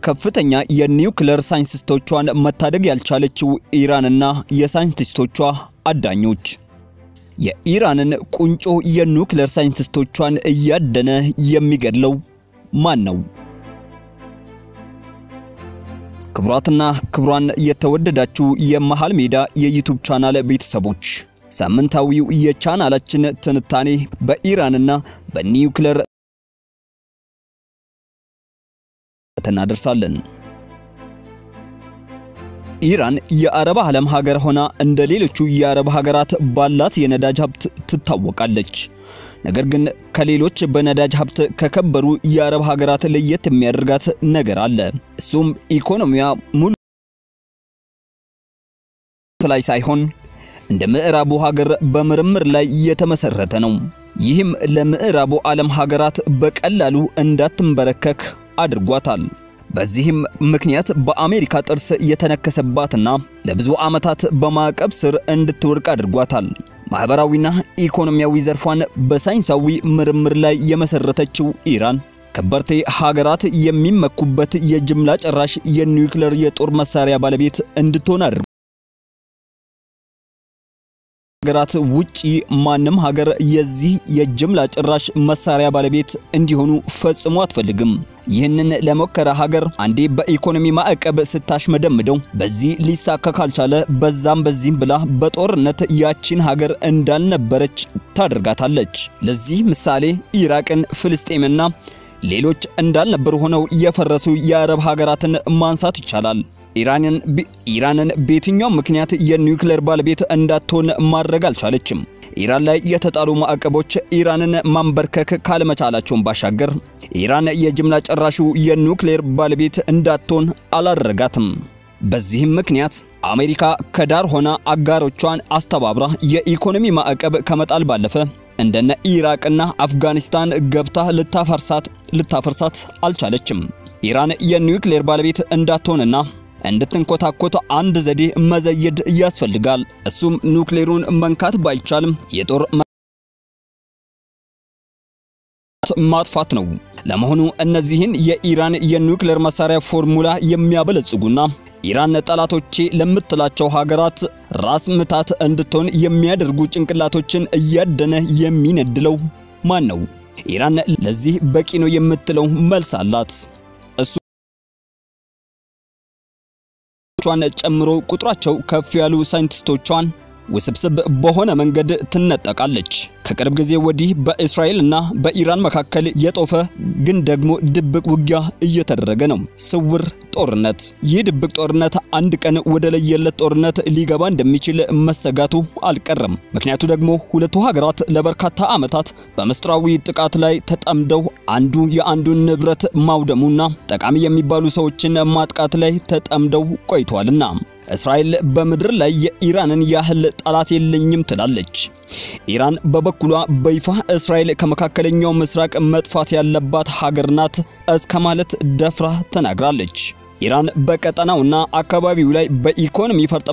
ከፍተኛ የኒውክሌር ሳይንቲስቶቿን መታደግ ያልቻለችው ኢራንና የሳይንቲስቶቿ አዳኞች የኢራንን ቁንጮ የኒውክሌር ሳይንቲስቶቿን እያደነ የሚገድለው ማን ነው? ክቡራትና ክቡራን የተወደዳችሁ የመሃል ሜዳ የዩቲዩብ ቻናል ቤተሰቦች ሳምንታዊው የቻናላችን ትንታኔ በኢራንና በኒውክሌር እናደርሳለን። ኢራን የአረብ ዓለም ሀገር ሆና እንደ ሌሎቹ የአረብ ሀገራት ባላት የነዳጅ ሀብት ትታወቃለች። ነገር ግን ከሌሎች በነዳጅ ሀብት ከከበሩ የአረብ ሀገራት ለየት የሚያደርጋት ነገር አለ። እሱም ኢኮኖሚያ ሙሉ ላይ ሳይሆን እንደ ምዕራቡ ሀገር በምርምር ላይ የተመሰረተ ነው። ይህም ለምዕራቡ ዓለም ሀገራት በቀላሉ እንዳትንበረከክ አድርጓታል። በዚህም ምክንያት በአሜሪካ ጥርስ የተነከሰባትና ለብዙ ዓመታት በማዕቀብ ስር እንድትወድቅ አድርጓታል። ማህበራዊና ኢኮኖሚያዊ ዘርፏን በሳይንሳዊ ምርምር ላይ የመሰረተችው ኢራን ከበርቴ ሀገራት የሚመኩበት የጅምላ ጨራሽ የኒውክሌር የጦር መሳሪያ ባለቤት እንድትሆን አድርጓል። ሀገራት ውጪ ማንም ሀገር የዚህ የጅምላ ጭራሽ መሳሪያ ባለቤት እንዲሆኑ ፈጽሞ አትፈልግም። ይህንን ለሞከረ ሀገር አንዴ በኢኮኖሚ ማዕቀብ ስታሽመደምደው በዚህ ሊሳካ ካልቻለ በዛም በዚህም ብላ በጦርነት ያቺን ሀገር እንዳልነበረች ታደርጋታለች። ለዚህ ምሳሌ ኢራቅን፣ ፍልስጤምና ሌሎች እንዳልነበሩ ሆነው የፈረሱ የአረብ ሀገራትን ማንሳት ይቻላል። ኢራንን ኢራንን በየትኛውም ምክንያት የኒውክሌር ባለቤት እንዳትሆን ማድረግ አልቻለችም። ኢራን ላይ የተጣሉ ማዕቀቦች ኢራንን ማንበርከክ ካለመቻላቸውን ባሻገር ኢራን የጅምላ ጨራሹ የኒውክሌር ባለቤት እንዳትሆን አላደረጋትም። በዚህም ምክንያት አሜሪካ ከዳር ሆና አጋሮቿን አስተባብራ የኢኮኖሚ ማዕቀብ ከመጣል ባለፈ እንደነ ኢራቅና አፍጋኒስታን ገብታ ልታፈርሳት ልታፈርሳት አልቻለችም። ኢራን የኒውክሌር ባለቤት እንዳትሆንና እንድትንኮታኮት አንድ ዘዴ መዘየድ ያስፈልጋል። እሱም ኑክሌሩን መንካት ባይቻልም የጦር ማጥፋት ነው። ለመሆኑ እነዚህን የኢራን የኒውክሌር መሳሪያ ፎርሙላ የሚያበለጽጉና ኢራን ጠላቶቼ ለምትላቸው ሀገራት ራስ ምታት እንድትሆን የሚያደርጉ ጭንቅላቶችን እያደነ የሚነድለው ማን ነው? ኢራን ለዚህ በቂ ነው የምትለው መልስ አላት። እሱ ቿን ጨምሮ ቁጥራቸው ከፍ ያሉ ሳይንቲስቶቿን ውስብስብ በሆነ መንገድ ትነጠቃለች። ከቅርብ ጊዜ ወዲህ በእስራኤልና በኢራን መካከል የጦፈ ግን ደግሞ ድብቅ ውጊያ እየተደረገ ነው። ስውር ጦርነት። ይህ ድብቅ ጦርነት አንድ ቀን ወደ ለየለት ጦርነት ሊገባ እንደሚችል መሰጋቱ አልቀረም። ምክንያቱ ደግሞ ሁለቱ ሀገራት ለበርካታ ዓመታት በምስጢራዊ ጥቃት ላይ ተጠምደው አንዱ የአንዱን ንብረት ማውደሙና ጠቃሚ የሚባሉ ሰዎችን ማጥቃት ላይ ተጠምደው ቆይቷልና እስራኤል በምድር ላይ የኢራንን ያህል ጠላት የለኝም ትላለች። ኢራን በበኩሏ በይፋ እስራኤል ከመካከለኛው ምስራቅ መጥፋት ያለባት ሀገር ናት እስከ ማለት ደፍራ ተናግራለች። ኢራን በቀጠናውና አካባቢው ላይ በኢኮኖሚ ፈርጠ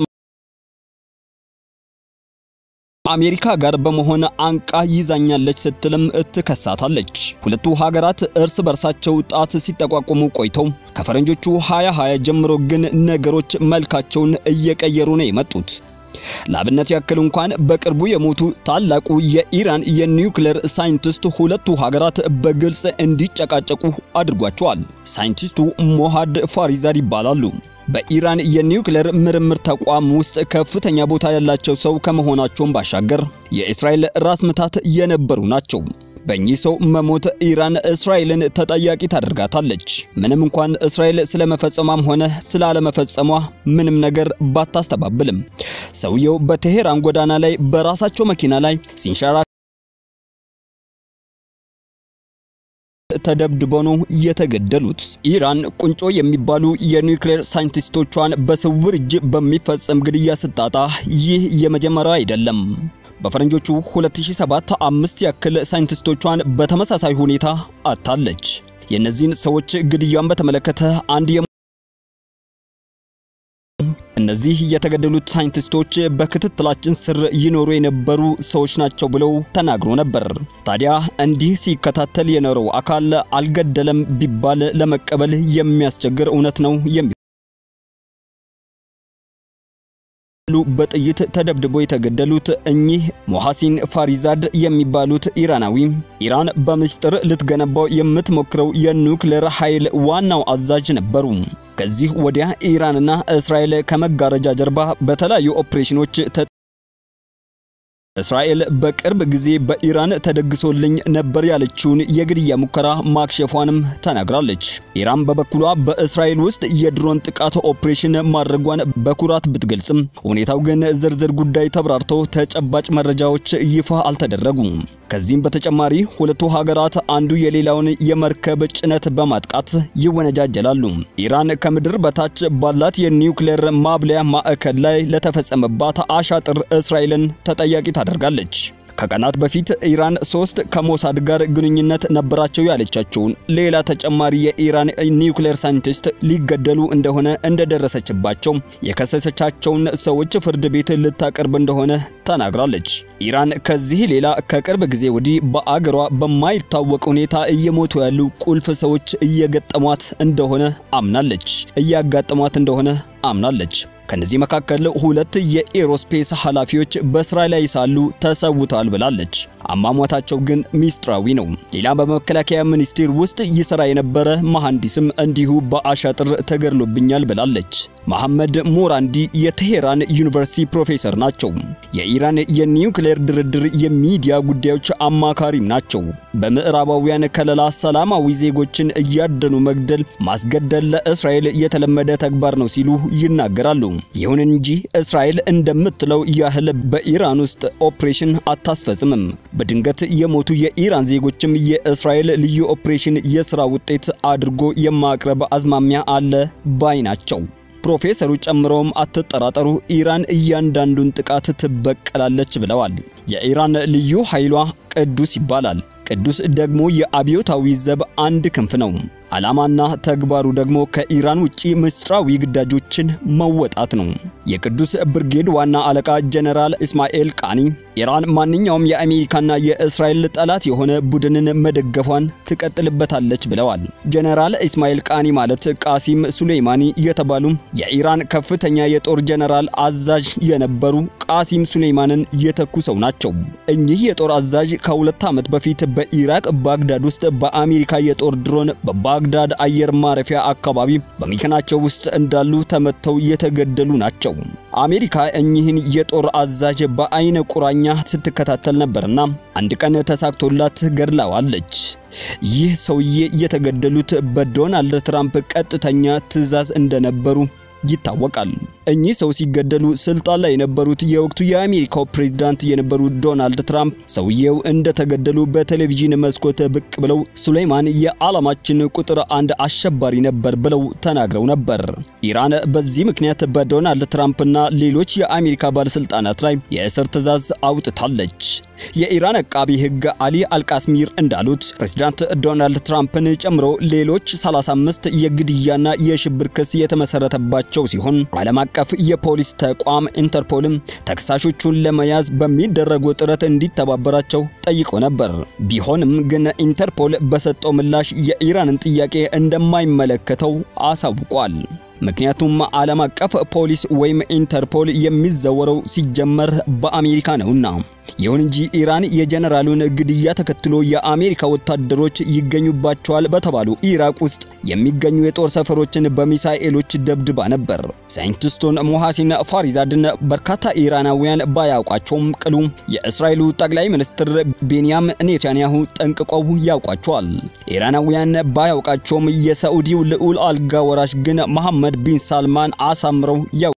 አሜሪካ ጋር በመሆን አንቃ ይዛኛለች ስትልም ትከሳታለች። ሁለቱ ሀገራት እርስ በርሳቸው ጣት ሲጠቋቁሙ ቆይተው ከፈረንጆቹ 2020 ጀምሮ ግን ነገሮች መልካቸውን እየቀየሩ ነው የመጡት። ለአብነት ያክል እንኳን በቅርቡ የሞቱ ታላቁ የኢራን የኒውክሌር ሳይንቲስት ሁለቱ ሀገራት በግልጽ እንዲጨቃጨቁ አድርጓቸዋል። ሳይንቲስቱ ሞሃድ ፋሪዛድ ይባላሉ። በኢራን የኒውክሌር ምርምር ተቋም ውስጥ ከፍተኛ ቦታ ያላቸው ሰው ከመሆናቸውም ባሻገር የእስራኤል ራስ ምታት የነበሩ ናቸው። በእኚህ ሰው መሞት ኢራን እስራኤልን ተጠያቂ ታደርጋታለች። ምንም እንኳን እስራኤል ስለመፈጸሟም ሆነ ስላለመፈጸሟ ምንም ነገር ባታስተባብልም ሰውየው በቴሄራን ጎዳና ላይ በራሳቸው መኪና ላይ ሲንሸራ ተደብድበው ነው የተገደሉት። ኢራን ቁንጮ የሚባሉ የኒውክሌር ሳይንቲስቶቿን በስውር እጅ በሚፈጸም ግድያ ስታጣ ይህ የመጀመሪያው አይደለም። በፈረንጆቹ 2007 አምስት ያክል ሳይንቲስቶቿን በተመሳሳይ ሁኔታ አታለች። የእነዚህን ሰዎች ግድያን በተመለከተ አንድ እነዚህ የተገደሉት ሳይንቲስቶች በክትትላችን ስር ይኖሩ የነበሩ ሰዎች ናቸው ብለው ተናግሮ ነበር። ታዲያ እንዲህ ሲከታተል የኖረው አካል አልገደለም ቢባል ለመቀበል የሚያስቸግር እውነት ነው የሚ በጥይት ተደብድቦ የተገደሉት እኚህ ሞሐሲን ፋሪዛድ የሚባሉት ኢራናዊ ኢራን በምስጢር ልትገነባው የምትሞክረው የኑክሌር ኃይል ዋናው አዛዥ ነበሩ። ከዚህ ወዲያ ኢራንና እስራኤል ከመጋረጃ ጀርባ በተለያዩ ኦፕሬሽኖች እስራኤል በቅርብ ጊዜ በኢራን ተደግሶልኝ ነበር ያለችውን የግድያ ሙከራ ማክሸፏንም ተናግራለች። ኢራን በበኩሏ በእስራኤል ውስጥ የድሮን ጥቃት ኦፕሬሽን ማድረጓን በኩራት ብትገልጽም ሁኔታው ግን ዝርዝር ጉዳይ ተብራርቶ ተጨባጭ መረጃዎች ይፋ አልተደረጉም። ከዚህም በተጨማሪ ሁለቱ ሀገራት አንዱ የሌላውን የመርከብ ጭነት በማጥቃት ይወነጃጀላሉ። ኢራን ከምድር በታች ባላት የኒውክሌር ማብለያ ማዕከል ላይ ለተፈጸመባት አሻጥር እስራኤልን ተጠያቂ ታደርጋለች። ከቀናት በፊት ኢራን ሶስት ከሞሳድ ጋር ግንኙነት ነበራቸው ያለቻቸውን ሌላ ተጨማሪ የኢራን ኒውክሌር ሳይንቲስት ሊገደሉ እንደሆነ እንደደረሰችባቸው የከሰሰቻቸውን ሰዎች ፍርድ ቤት ልታቀርብ እንደሆነ ተናግራለች። ኢራን ከዚህ ሌላ ከቅርብ ጊዜ ወዲህ በአገሯ በማይታወቅ ሁኔታ እየሞቱ ያሉ ቁልፍ ሰዎች እየገጠሟት እንደሆነ አምናለች እያጋጠሟት እንደሆነ አምናለች። ከነዚህ መካከል ሁለት የኤሮስፔስ ኃላፊዎች በስራ ላይ ሳሉ ተሰውተዋል ብላለች። አሟሟታቸው ግን ሚስጥራዊ ነው። ሌላ በመከላከያ ሚኒስቴር ውስጥ ይሰራ የነበረ መሐንዲስም እንዲሁ በአሻጥር ተገድሎብኛል ብላለች። መሐመድ ሞራንዲ የቴሄራን ዩኒቨርሲቲ ፕሮፌሰር ናቸው። የኢራን የኒውክሌር ድርድር የሚዲያ ጉዳዮች አማካሪም ናቸው። በምዕራባውያን ከለላ ሰላማዊ ዜጎችን እያደኑ መግደል፣ ማስገደል ለእስራኤል የተለመደ ተግባር ነው ሲሉ ይናገራሉ። ይሁን እንጂ እስራኤል እንደምትለው ያህል በኢራን ውስጥ ኦፕሬሽን አታስፈጽምም። በድንገት የሞቱ የኢራን ዜጎችም የእስራኤል ልዩ ኦፕሬሽን የሥራ ውጤት አድርጎ የማቅረብ አዝማሚያ አለ ባይ ናቸው። ፕሮፌሰሩ ጨምረውም አትጠራጠሩ፣ ኢራን እያንዳንዱን ጥቃት ትበቀላለች ብለዋል። የኢራን ልዩ ኃይሏ ቅዱስ ይባላል። ቅዱስ ደግሞ የአብዮታዊ ዘብ አንድ ክንፍ ነው። ዓላማና ተግባሩ ደግሞ ከኢራን ውጪ ምስጢራዊ ግዳጆችን መወጣት ነው። የቅዱስ ብርጌድ ዋና አለቃ ጀነራል እስማኤል ቃኒ ኢራን ማንኛውም የአሜሪካና የእስራኤል ጠላት የሆነ ቡድንን መደገፏን ትቀጥልበታለች ብለዋል። ጀነራል እስማኤል ቃኒ ማለት ቃሲም ሱሌይማኒ የተባሉ የኢራን ከፍተኛ የጦር ጀነራል አዛዥ የነበሩ ቃሲም ሱሌይማንን የተኩ ሰው ናቸው። እኚህ የጦር አዛዥ ከሁለት ዓመት በፊት በኢራቅ ባግዳድ ውስጥ በአሜሪካ የጦር ድሮን በባግዳድ አየር ማረፊያ አካባቢ በመኪናቸው ውስጥ እንዳሉ ተመተው የተገደሉ ናቸው። አሜሪካ እኚህን የጦር አዛዥ በአይነ ቁራኛ ስትከታተል ነበርና አንድ ቀን ተሳክቶላት ገድላዋለች። ይህ ሰውዬ የተገደሉት በዶናልድ ትራምፕ ቀጥተኛ ትዕዛዝ እንደነበሩ ይታወቃል። እኚህ ሰው ሲገደሉ ስልጣን ላይ የነበሩት የወቅቱ የአሜሪካው ፕሬዝዳንት የነበሩት ዶናልድ ትራምፕ ሰውየው እንደተገደሉ በቴሌቪዥን መስኮት ብቅ ብለው ሱሌይማን የዓለማችን ቁጥር አንድ አሸባሪ ነበር ብለው ተናግረው ነበር። ኢራን በዚህ ምክንያት በዶናልድ ትራምፕና ሌሎች የአሜሪካ ባለስልጣናት ላይ የእስር ትዕዛዝ አውጥታለች። የኢራን አቃቢ ሕግ አሊ አልቃስሚር እንዳሉት ፕሬዝዳንት ዶናልድ ትራምፕን ጨምሮ ሌሎች 35 የግድያና የሽብር ክስ የተመሰረተባቸው ሲሆን ዓለም አቀፍ የፖሊስ ተቋም ኢንተርፖልም ተከሳሾቹን ለመያዝ በሚደረገው ጥረት እንዲተባበራቸው ጠይቆ ነበር። ቢሆንም ግን ኢንተርፖል በሰጠው ምላሽ የኢራንን ጥያቄ እንደማይመለከተው አሳውቋል። ምክንያቱም ዓለም አቀፍ ፖሊስ ወይም ኢንተርፖል የሚዘወረው ሲጀመር በአሜሪካ ነውና። ይሁን እንጂ ኢራን የጀነራሉን ግድያ ተከትሎ የአሜሪካ ወታደሮች ይገኙባቸዋል በተባሉ ኢራቅ ውስጥ የሚገኙ የጦር ሰፈሮችን በሚሳኤሎች ደብድባ ነበር። ሳይንቲስቱን ሞሐሲን ፋሪዛድን በርካታ ኢራናውያን ባያውቋቸውም ቅሉ የእስራኤሉ ጠቅላይ ሚኒስትር ቤንያም ኔታንያሁ ጠንቅቀው ያውቋቸዋል። ኢራናውያን ባያውቃቸውም የሳዑዲው ልዑል አልጋ ወራሽ ግን መሐመድ ቢን ሳልማን አሳምረው ያው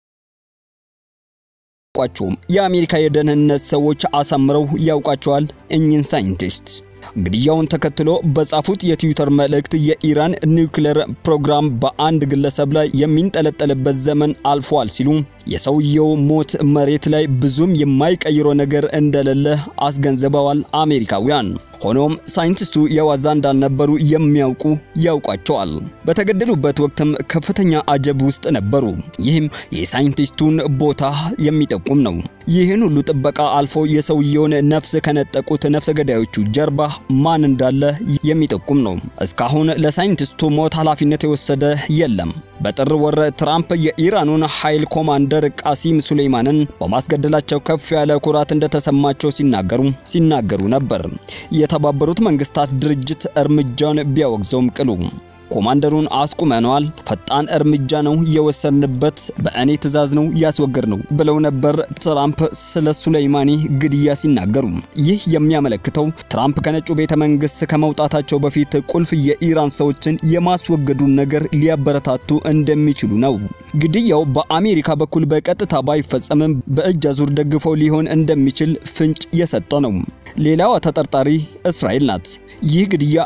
ያውቋቸውም የአሜሪካ የደህንነት ሰዎች አሳምረው ያውቋቸዋል እኚህን ሳይንቲስት። ግድያውን ተከትሎ በጻፉት የትዊተር መልእክት የኢራን ኒውክሌር ፕሮግራም በአንድ ግለሰብ ላይ የሚንጠለጠልበት ዘመን አልፏል ሲሉ የሰውየው ሞት መሬት ላይ ብዙም የማይቀይረው ነገር እንደሌለ አስገንዝበዋል አሜሪካውያን። ሆኖም ሳይንቲስቱ የዋዛ እንዳልነበሩ የሚያውቁ ያውቋቸዋል። በተገደሉበት ወቅትም ከፍተኛ አጀብ ውስጥ ነበሩ። ይህም የሳይንቲስቱን ቦታ የሚጠቁም ነው። ይህን ሁሉ ጥበቃ አልፎ የሰውየውን ነፍስ ከነጠቁት ነፍሰ ገዳዮቹ ጀርባ ማን እንዳለ የሚጠቁም ነው። እስካሁን ለሳይንቲስቱ ሞት ኃላፊነት የወሰደ የለም። በጥር ወር ትራምፕ የኢራኑን ኃይል ኮማንደር ቃሲም ሱሌይማንን በማስገደላቸው ከፍ ያለ ኩራት እንደተሰማቸው ሲናገሩ ሲናገሩ ነበር። የተባበሩት መንግስታት ድርጅት እርምጃውን ቢያወግዘውም ቅሉ ኮማንደሩን አስቁመነዋል፣ ፈጣን እርምጃ ነው የወሰንበት፣ በእኔ ትዕዛዝ ነው ያስወገድ ነው ብለው ነበር ትራምፕ ስለ ሱሌይማኒ ግድያ ሲናገሩ። ይህ የሚያመለክተው ትራምፕ ከነጩ ቤተ መንግስት ከመውጣታቸው በፊት ቁልፍ የኢራን ሰዎችን የማስወገዱን ነገር ሊያበረታቱ እንደሚችሉ ነው። ግድያው በአሜሪካ በኩል በቀጥታ ባይፈጸምም በእጅ አዙር ደግፈው ሊሆን እንደሚችል ፍንጭ የሰጠ ነው። ሌላዋ ተጠርጣሪ እስራኤል ናት። ይህ ግድያ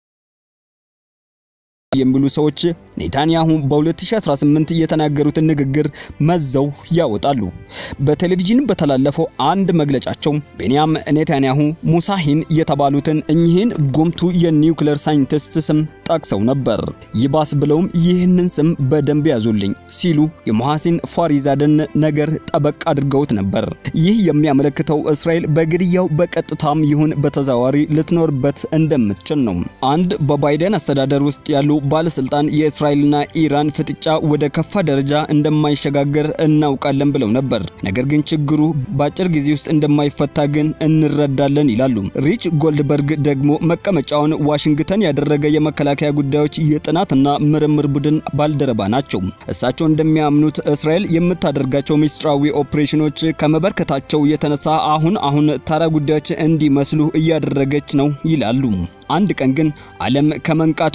የሚሉ ሰዎች ኔታንያሁ በ2018 የተናገሩትን ንግግር መዘው ያወጣሉ። በቴሌቪዥን በተላለፈው አንድ መግለጫቸው ቤንያም ኔታንያሁ ሙሳሂን የተባሉትን እኚህን ጉምቱ የኒውክሌር ሳይንቲስት ስም ጠቅሰው ነበር። ይባስ ብለውም ይህንን ስም በደንብ ያዙልኝ ሲሉ የሙሐሲን ፋሪዛድን ነገር ጠበቅ አድርገውት ነበር። ይህ የሚያመለክተው እስራኤል በግድያው በቀጥታም ይሁን በተዘዋዋሪ ልትኖርበት እንደምትችል ነው። አንድ በባይደን አስተዳደር ውስጥ ያሉ ባለስልጣን የእስራኤልና ኢራን ፍጥጫ ወደ ከፋ ደረጃ እንደማይሸጋገር እናውቃለን ብለው ነበር። ነገር ግን ችግሩ በአጭር ጊዜ ውስጥ እንደማይፈታ ግን እንረዳለን ይላሉ። ሪች ጎልድበርግ ደግሞ መቀመጫውን ዋሽንግተን ያደረገ የመከላከያ ጉዳዮች የጥናትና ምርምር ቡድን ባልደረባ ናቸው። እሳቸው እንደሚያምኑት እስራኤል የምታደርጋቸው ሚስጥራዊ ኦፕሬሽኖች ከመበርከታቸው የተነሳ አሁን አሁን ተራ ጉዳዮች እንዲመስሉ እያደረገች ነው ይላሉ። አንድ ቀን ግን ዓለም ከመንቃቱ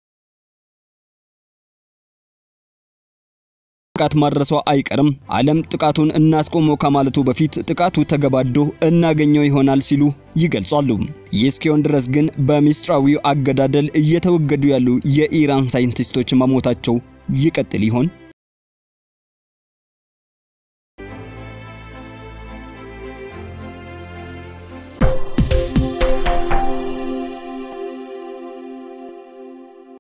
ጥቃት ማድረሷ አይቀርም። ዓለም ጥቃቱን እናስቆመው ከማለቱ በፊት ጥቃቱ ተገባዶ እናገኘው ይሆናል ሲሉ ይገልጻሉ። ይህ እስኪሆን ድረስ ግን በሚስጥራዊው አገዳደል እየተወገዱ ያሉ የኢራን ሳይንቲስቶች መሞታቸው ይቀጥል ይሆን?